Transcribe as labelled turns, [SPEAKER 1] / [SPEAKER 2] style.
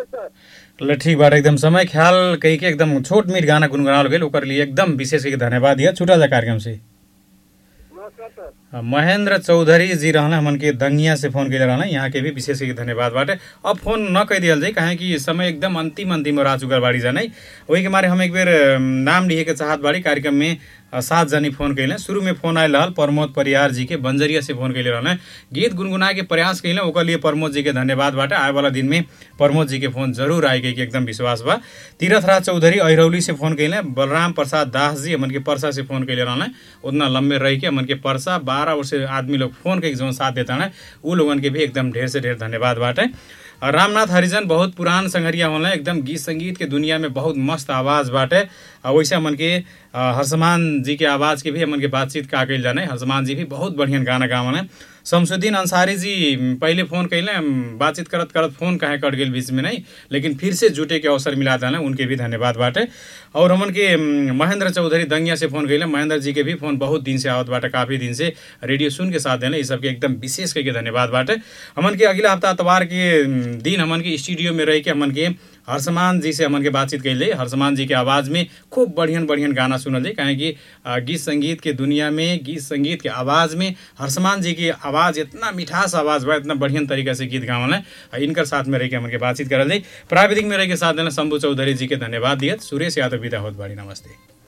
[SPEAKER 1] सर
[SPEAKER 2] ल ठीक बाटे एकदम समय ख्याल कही के एकदम छोट मीट गाना गुनगुनावल गेल ओकर लिए एकदम विशेष करके धन्यवाद दिया छुटा जा कार्यक्रम से
[SPEAKER 1] नमस्कार सर
[SPEAKER 2] अ, महेंद्र चौधरी जी रहना हमन के दंगिया से फोन कैले रहना यहाँ के भी विशेष करके धन्यवाद बाटे अब फोन न कह दियल जाए काहे कि समय एकदम अंतिम अंतिम और आ चुकल बाड़ी जाने वही के मारे हम एक बेर अम, नाम लिखे के चाहत बाड़ी कार्यक्रम में अ, सात जनी फोन कैले शुरू में फोन आयल रहल प्रमोद परियार जी के बंजरिया से फोन कैले रहने गीत गुनगुना के प्रयास कैले ओकर लिए प्रमोद जी के धन्यवाद बाटे आए वाला दिन में प्रमोद जी के फोन जरूर आए के एकदम विश्वास बा तीरथराज चौधरी अहिरौली से फोन कैले बलराम प्रसाद दास जी हमन के परसा से फोन कैले रहने उतना लंबे रह के हमन के परसा बारह वर्ष आदमी लोग फोन के जौन साथ देता है उ लोगन के भी एकदम ढेर से ढेर धन्यवाद बाटे और रामनाथ हरिजन बहुत पुरान संगरिया होला एकदम गीत संगीत के दुनिया में बहुत मस्त आवाज बाटे और वैसे हमन के अ, हर्षमान जी के आवाज के भी हमन के बातचीत का कैल जाने हर्षमान जी भी बहुत बढ़िया गाना गावने शमसुद्दीन अंसारी जी म, पहले फोन कैले हम बातचीत करत करत फोन काहे कट गेल बीच में नहीं लेकिन फिर से जुटे के अवसर मिला था उनके भी धन्यवाद बाटे और हमन के म, महेंद्र चौधरी दंगिया से फोन कैले महेंद्र जी के भी फोन बहुत दिन से आवत बाटे काफी दिन से रेडियो सुन के साथ देने ये सबके एकदम विशेष करके धन्यवाद बाटे हमन के अगला हफ्ता अतवार के म, दिन हमन के स्टूडियो में रह के हमन के हर्षमान जी से हमन के बातचीत कैले हर्षमान जी के आवाज़ में खूब बढ़ियन बढ़ियन गाना सुनल जाए काहे कि अ, गीत संगीत के दुनिया में गीत संगीत के आवाज़ में हर्षमान जी की आवाज़ इतना मिठास आवाज़ बा इतना बढ़ियन तरीका से गीत गावल है आ इनकर साथ में रह के हमन के बातचीत करल जाए प्राविधिक में रह के साथ देना शंभू चौधरी जी के धन्यवाद दियत सुरेश यादव विदा होत बाड़ी नमस्ते